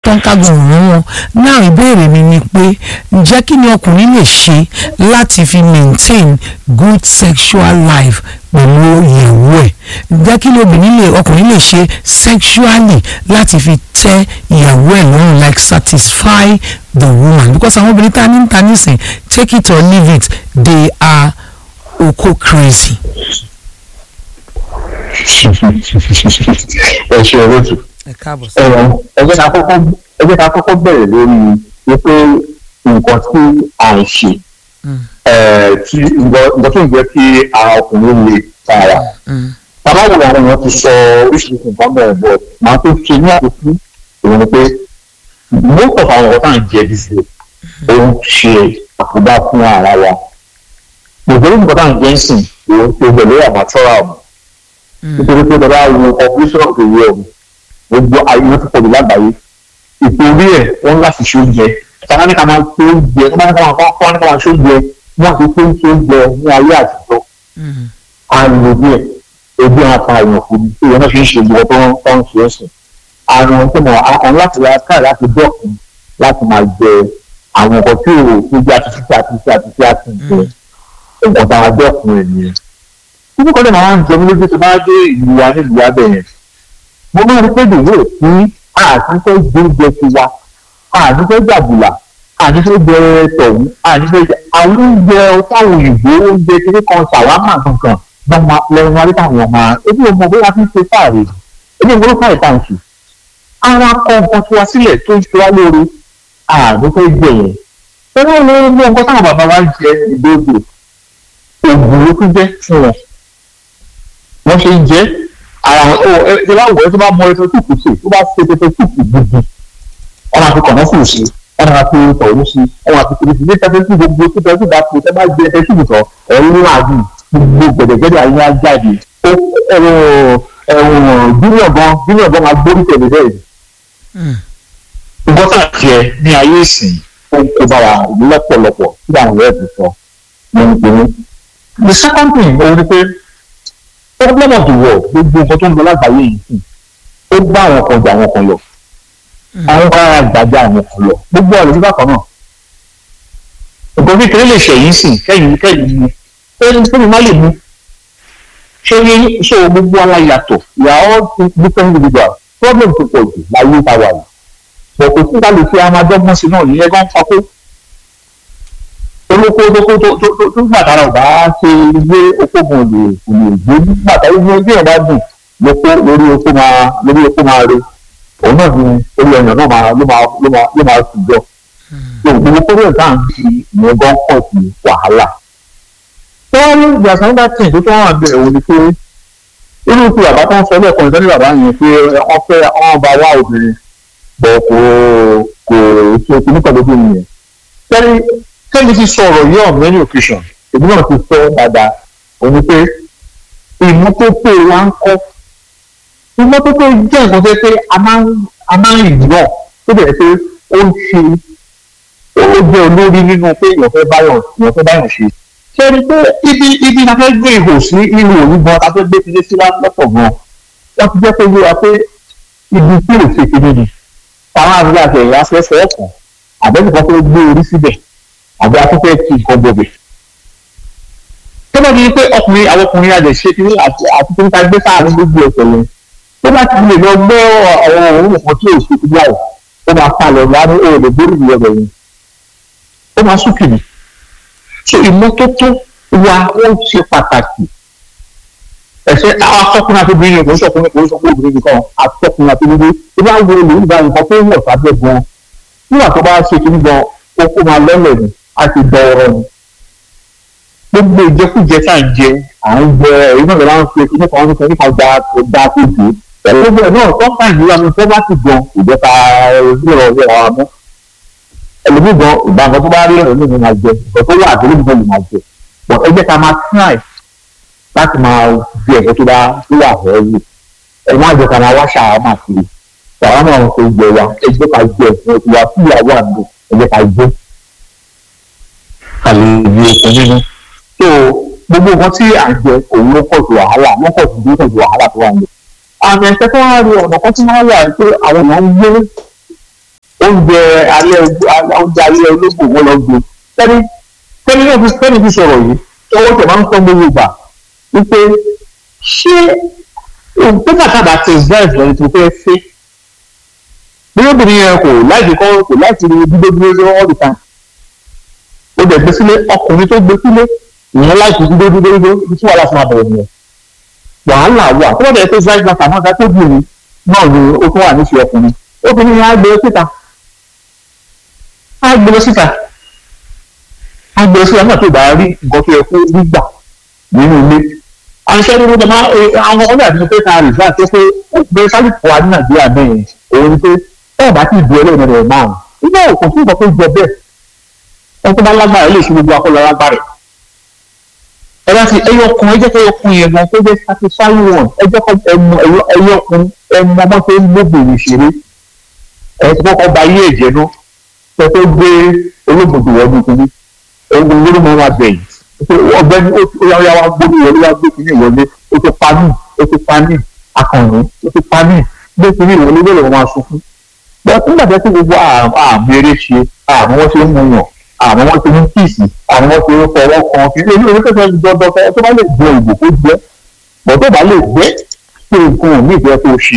tán kágun òun wọn náà ìbéèrè mi ni pé ǹjẹ́ kí ni ọkùnrin lè ṣe láti fi maintain good sexual life pẹ̀lú ìyàwó ẹ̀ ǹjẹ́ kí ni obìnrin lè ọkùnrin lè ṣe sexually láti fi tẹ́ ìyàwó ẹ̀ lọ́rùn like satisfy the woman because àwọn obìnrin tá a ní ń ta nísìn take it or leave it they are oko crazy. ẹ ṣe olóòtú ẹ káàbọ̀ sí. ẹ̀rọ ẹgbẹ́ ká kọ́kọ́ ẹgbẹ́ ká kọ́kọ́ bẹ̀rẹ̀ lórí wípé nǹkan tí à ń ṣe ẹ̀, tí nǹkan tó ń jẹ́ kí ara ọkùnrin lè tààrà bàbá wo àwọn èèyàn ti sọ oríṣiríṣi nǹkan bẹ̀rẹ̀ bọ̀ màá tó ṣe ní àkókò òun ni pé most of àwọn ọ̀tá ń jẹ dísè òun ṣe àkóbá fún ara wa ìgbésẹ̀ nǹkan tá à ń jẹ́ ń sìn òun ṣe pẹ̀lú àmàtọ́ra ọ̀mù nítorí pé bàbá wo population of the world gbogbo ayé wọn ti pọ̀ jù lágbàáyé ìtorí ẹ̀ wọ́n láti ṣe oúnjẹ sábà ní ká máa ṣe oúnjẹ sábà ní ká máa kọ́ ní ká máa ṣe oúnjẹ wọ́n ti ṣe ṣe oúnjẹ ní ayé àtijọ́ àrùn díẹ̀ ebi àwọn apá èèyàn fún mi ìwé náà fi ń ṣe ìwọ tó ń tó ń ṣe ẹ̀sìn àrùn tó mọ̀ àwọn láti ra káà láti dọ́kun láti máa jẹ àwọn nǹkan tí ò tó jẹ́ àtúntí àtúntí àtúntí àtúntí nǹkan tá a dọ́kun ẹ̀ nìyẹn kíní kan lè máa ń jẹ mí lójú tó bá dé ìlú wa nílùú wa bẹ̀yẹn mo máa rí pé dèwé tí àtúntò gbóúnjẹ ti wa àtúntò gbàgbùlà àtúntò jẹ tọ̀hún àtúntò jẹ àwọn oúnjẹ táwọn òyìnbó oúnjẹ kékeré kan ṣàwámà kankan wọn máa lẹ́yìn wá nípa àwọn máa ebi ọmọ bóyá fi ń ṣe fáàrí ebi ìwúrò fáàrí tá à ń ṣe ara kọ nǹkan tí wá sílẹ̀ tó ń ṣe wá lórí àtúntò jẹ yẹn ẹni wọn lórí ní nǹkan táwọn bàbá wa ń jẹ ìdóògbò òògùn ló tún jẹ fún wọn wọ́n ṣe ń jẹ́ ara wọn ó ẹ ẹ bá wọ̀ ẹ́ tó bá mọ ẹ tó tùkù sí tó bá ṣe pépé tùkù gidi wọ́n máa fi kọ̀nà fún sí wọ́n máa fi tọ̀hún sí wọ́n máa fi kiri sí nípa tó gbogbo tó tẹ́ tó bá tó tẹ́ bá gbé ẹ tùkù tọ̀ ẹ̀ ń rà bí gbogbo gbẹ̀dẹ̀gbẹ̀dẹ̀ ayé á jáde ó ẹ̀rọ ẹ̀wọ̀n júnior gan júnior gan máa gbórí tẹ̀lé bẹ́ẹ̀ nǹkan tá à ń jẹ ní ayé ìsìn ó ń kó bára lọ́pọ̀lọpọ̀ tí àwọn ọ̀rẹ́ ti sọ mo ń pè é the second thing òun ni pé problem of the world gbogbo nǹkan tó ń lọ lágbàáyé yìí sì ó bá àwọn kan jà àwọn kan lọ àwọn kan ara gbàjà àwọn kan lọ gbogbo ọ̀rọ̀ nígbà kan náà nǹkan kékeré lè ṣẹ̀yìn sìn kẹ́yìn kẹ́yìn mu ẹni tó ní má lè mu ṣé ní ṣé gbogbo ara yàtọ̀ we are all different individuals problem tó pọ̀ jù láyé ta wà yìí bọ̀kọ̀ tí ká lè fi amadọ́gbọ́n sí náà ìyẹn gan fa pé olóko tó tó tó tó tó gbàtàrà ò bá ṣe ilé okògùn lè kò lè gbé gbàtà ilé ojú ẹ̀ bá dùn lóko lórí oko máa lórí oko máa re òun náà ni orí ẹ̀yàn náà máa ló máa ló máa ló máa sùn jọ tó gbogbo kórè tá à ń fi ìyẹn gan pọ̀ sí wàhálà. wọ́n ní ìgbàsán nígbà tí ìdó tó wà bẹ̀rẹ̀ òun ni pé irú ti bàbá tó ń sọ lẹ́ẹ̀kan ìtọ́jú bàbá yẹn pé wọ́n fẹ́ wọ́n bá wá obìnrin bọ̀ kò kò ṣe kìnnìkan lójú nìyẹn kẹ́mi ti sọ ọ̀rọ̀ yìí on many occasions èmi náà ti sọ dáadáa òní pé ìmọ́tótó wa ń kọ́ ìmọ́tótó jẹ́ nǹkan tó pé a máa ń a máa ń rìn náà tó bẹ̀rẹ̀ pé ó ń ṣe ó jẹ́ olórí nínú pé èèyàn fẹ́ báyọ̀ èèyàn fẹ́ báyọ̀ ṣe ṣé ẹni pé ibi ibi la fẹ́ gbé ihò sí ihò òní gan la fẹ́ gbé tilé sí lọ́pọ̀ gan wọ́n ti jẹ́ pé yé wa pé ibi tí ò ṣe kiri ni àwọn àgbẹ̀ àti ẹ̀yà fẹ́ fẹ́ ọ̀kan àbẹ́nìkan fẹ́ gbé orí síbẹ̀ àbí afẹ́fẹ́ kí nǹkan bọ̀bẹ̀. tó bá di pé ọkùnrin àwọn ọkùnrin àjẹ ṣe kí àti àti tó ń ta gbé sáàrin gbogbo ẹ̀sẹ̀ yẹn tó bá ti lè lọ gbé àwọn òun nǹkan tí èsì ti gbà ó máa pa lọ láti ó lè borí ìlú ọbẹ̀ yẹn ó máa sún kìnnì. so ìmọ́tótó wa ó ṣe pàtàkì ẹ̀ṣẹ̀ àwọn akọkùnrin àti obìnrin kò ń sọkùnrin kò ń sọkùnrin obìnrin nìkan akọkùnrin àti obìnrin tó bá wo olùyìnbá nǹkan tó wọ̀ sábẹ́ gan nígbà tó bá ṣe kí ní gan ó kó máa lọ́lẹ̀ ni a ti dọ ọ̀rọ̀ ni gbogbo ìjẹkújẹ tá à ń jẹ à ń jẹ èyí náà lọ́wọ́ ń fi kíní kan nípa nípa gba gba kóòtù pẹ̀lú gbogbo ẹ̀ náà tó ń fàyè nígbà tó bá ti gan ìjọba ìrọ̀ ìrọ̀ wa mọ́ ẹlòmíì gan ìgbà nǹkan tó bá rí ẹ̀rọ nínú máa jẹ nǹkan tó wà àdúrà nínú lè máa jẹ bọ̀ ẹ jẹ́ ká máa try láti máa di ẹ̀kọ́ tó bá tó wà ẹ̀rù ẹ̀ má jẹ́ ká máa wá ṣàwámà kiri ṣàwámà wọn kò jẹ wa ẹ jẹ́ ká jẹ ẹ̀sìn ìwà fúyàwó àdó ẹ jẹ́ ká jẹ àlejò okun nínú. so gbogbo nǹkan tí à ń jẹ òun ló pọ̀ ju wàhálà wọ́n pọ̀ ju bí pọ̀ ju wàhálà tó wà ní. àmì ẹ̀sẹ̀ tó wá rí ọ̀nà kan tí wọ́n wà pé àwọn èèyàn ń gbé oúnjẹ alẹ́ oúnjẹ alẹ́ olóògbò wọn lọ gbé tẹ́ni tẹ́ni náà fi tẹ́ni fi sọ̀rọ̀ yìí tọwọ́ tẹ̀ máa ń tọ́ gbogbo ìgbà wípé ṣé òǹtẹ́ kàkàdà ti zẹ́ẹ̀sì lọ́dún tó fẹ́ fẹ́ bí obìnrin yẹn kò láti kọ́ kò láti rí dúdú dúdú all the time ó dẹ̀ gbé sílé ọkùnrin tó gbé sílé ìyẹn láti dúdú dúdú dúdú ibi tí wàhálà fún abẹ̀rẹ̀ nìyẹn wàhálà wà tó bá dẹ̀ pé zẹ́ẹ̀sì náà kàmọ́ ọ̀gá tó bì ní náà ni ó tún wà níṣẹ́ ọkùnrin obìnrin yẹn á gbé síta á gbé síta á gbé síta náà tó bá rí nǹkan tó yẹ kó gbígbà nínú ilé àṣẹ ní gbogbo máa àwọn ọmọdé àti pé ká rìsá àti pé pé sálìpù wa ní nàìjíríà bẹ́ẹ̀ òun pé ẹ bá ti di ẹlẹ́yìn rẹ̀ máa nígbà òkú fún ìgbà tó jẹ bẹ́ẹ̀ ẹ tó bá lágbára lè ṣe gbogbo akọ́lọ́ lágbára ẹ bá ti ẹyọ kun ẹ jẹ́ kí ẹyọ kun yẹn gan tó jẹ́ satisfy one ẹ jẹ́ kí ẹmu ẹyọ kun ẹmu ọmọ tó ń gbóbìnrin ṣeré ẹ ti kọ́kọ́ ba ayé ẹ̀jẹ̀ náà ẹ tó gbé olóògbòdò wọ́n ní kíní ẹ̀gbọ́n lórí mọ́ máa bẹ̀yìn ọ̀gbẹ́ni ó yà wá gbóni wọlé wá gbé kíní ìwọlé ó ti pa mí ó ti pa mí akànnì ó ti pa mí gbé kíní ìwọlé lórí wọn máa sunkún. bẹ́ẹ̀ nígbà tó ti gbogbo àmì eré ṣe àmọ́ wọ́n ṣe ń mú yàn àmọ́ wọ́n ṣe ń kíìsì àmọ́ wọ́n ṣe ń fọwọ́ kan kí ilé ìwé tó fẹ́ dandan fẹ́ tó bá lè gbọ́ ìbò kó jẹ́ bọ̀ tó bá lè gbẹ́ pé nǹkan ò ní ìfẹ́ tó ṣe.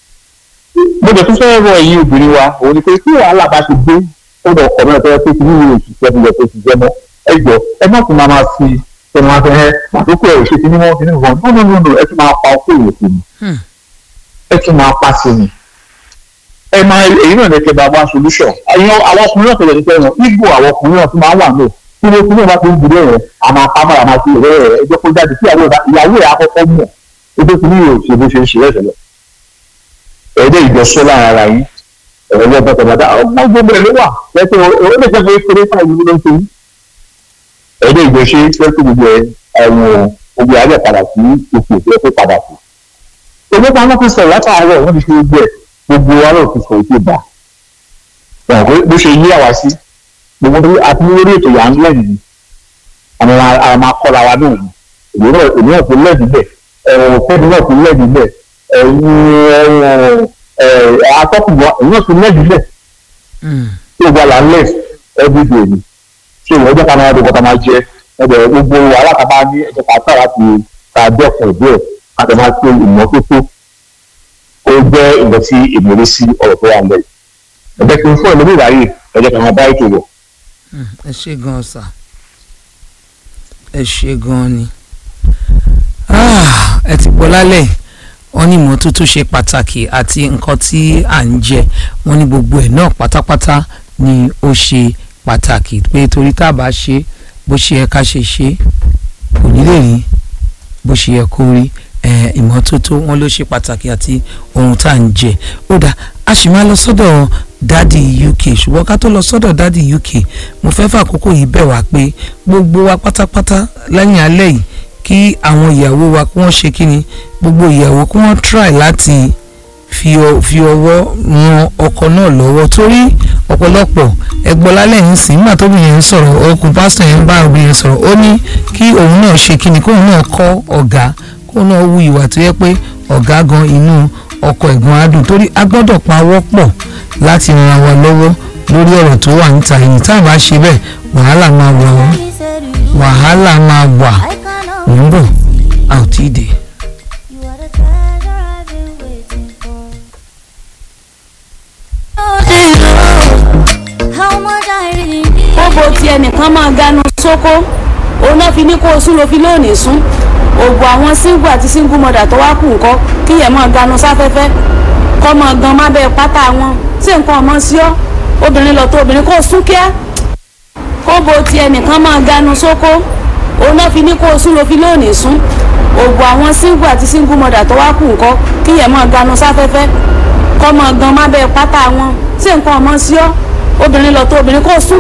mo jẹ́ tó fẹ́ rọ ẹ̀yin obìnrin wa òun ni pé kí wàhálà bá ti dé ó lọ kọ̀ mẹ́rin tó yẹ pé kí nínú òṣìṣẹ́ tó yẹ kó ti jẹ́ mọ́ ẹ jọ ẹ má tún máa máa fi ẹnu afẹ ẹ àtúkọ ẹ ṣe kíní wọn kíní wọn nínú nínú ẹ tún máa pa ọkọ ìrètí ni ẹ tún máa pa sí ni ẹ máa èyí náà ní kẹ bá wá solution ẹyin àwọn ọkùnrin náà tẹ́lẹ̀ nípa ẹwọn igbó àwọn ọkùnrin náà tún máa wà náà tí wọn tún náà bá ti ń gbúdọ̀ rẹ àmọ́ apámọ́ àmọ́ àti ìrẹ́ rẹ ẹjọ́ kó jáde sí ìyàwó ẹ̀ àkọ́kọ́ mọ̀ ẹjọ́ kí ní yóò ṣe bó ṣe ń ṣe rẹ̀ tẹ́lẹ̀ ẹ̀ẹ́dẹ́ ìjọsọ́ lára ara yín ẹ̀rọ ọgbọ́n tọ̀gbọ́dá ọgbọ́n gbogbo ẹ̀ ló wà lẹ́sẹ̀ ó lè jẹ́ pé kéré fáìlì ló ń ṣe yín ẹ̀ẹ́dẹ́ ìgbésẹ̀ pẹ́ẹ́tù gbogbo ẹ̀ ẹ̀wọ̀n gbogbo alẹ́ padà sí ipò tó yẹ kó padà sí. Owó kan wọ́n ti sọ látàárọ̀ wọ́n ti ṣe gbogbo ẹ̀ gbogbo wa náà ti sọ ètò ìgbà. Ẹ̀wọ̀n pé bó ṣe yí àwa sí gbogbo tó àti lórí ètò yà ń lẹ́yìn ni àwọn ará máa kọ́ra wa náà ni èmi náà èmi náà ti lẹ́yìn bẹ̀ ẹ̀wọ̀n fẹ́mi náà ti lẹ́yìn bẹ̀ ẹ̀yin atọ́kùnbọ̀ èmi náà ti lẹ́yìn bẹ̀ tí o gba là ń lẹ̀ everyday ni ṣé ìwọ ẹjọ́ ká máa dùn kọ́ta máa jẹ ẹbẹ̀ gbogbo wàhálà ká máa ní ẹjọ́ ká tà láti ká dẹ́kun ìbéèrè ká tẹ̀ máa pé ìmọ́tótó ó jẹ́ ìgbà tí ìmọ̀lẹ́ sí ọ̀rọ̀ tó wà ń bẹ̀. ẹ̀jẹ̀ kí n fún ẹ̀lẹ́mì ìráyè ẹjọ́ ká máa bá ètò lọ. ẹ ṣe gan sà ẹ ṣe gan ni ẹ ti gbọ́ lálẹ́ wọ́n ní ìmọ́tótó ṣe pàtàkì àti nǹkan tí à ń jẹ wọ́n ní gbogbo ẹ̀ náà pátápátá ni ó ṣe pàtàkì pé torí tá a bá ṣe bó ṣe yẹ ká ṣe ṣe kò ní lè rí bó ṣe yẹ kó rí ìmọ́tótó wọn ló ṣe pàtàkì àti ohun tá à ń jẹ ó dà a sì máa lọ sọ́dọ̀ dádì UK ṣùgbọ́n ká tó lọ sọ́dọ̀ dádì UK mo fẹ́ fàkókò yìí bẹ̀ wá pé gbogbo wa pátápátá lẹ́yìn alẹ́ yìí kí àwọn ìyàwó wa kí wọ́n ṣe kí ni gbogbo ìyàwó kí wọ́n try láti fi ọwọ́ ran ọkọ náà lọ́wọ́ torí ọ̀pọ̀lọpọ̀ ẹgbọ́n lálẹ́ yìí sìn nígbà tóbi yẹn ń sọ̀rọ̀ ọkùn pásítọ̀ yẹn ń bá obìnrin sọ̀rọ̀ ó ní kí òun náà ṣe kíni kóun náà kọ́ ọ̀gá kóun náà wu ìwà tó yẹ pé ọ̀gá gan inú ọkọ ẹ̀gbọ́n adùn torí a gbọ́dọ̀ pawọ́ pọ̀ láti ran wa lọ́wọ́ lórí ọ̀rọ̀ tó wà níta yìí tá a bá ṣe bẹ́ẹ̀ wàhálà máa wà ó wàhálà máa wà ń bọ̀ a ò tí ì dé. kóbo tí ẹnìkan máa ganu sóko òun náà fi ní kó o sún ló fi lónìí sún òògùn àwọn single àti single mother tó wá kù nǹkan kíyẹn máa ganu sáfẹ́fẹ́ kọ́ máa gan má bẹ́ẹ̀ pátá wọn tí nǹkan ọmọ sí ọ́ obìnrin lọ tó obìnrin kó o sún kíá kóbo tí ẹnìkan máa ganu sóko òun náà fi ní kó o sún ló fi lónìí sún òògùn àwọn single àti single mother tó wá kù nǹkan kíyẹn máa ganu sáfẹ́fẹ́ kọ́ máa gan má bẹ́ẹ̀ pátá wọn tí nǹkan ọmọ sí ọ́ obìnrin lọ tó obìnrin kó o sún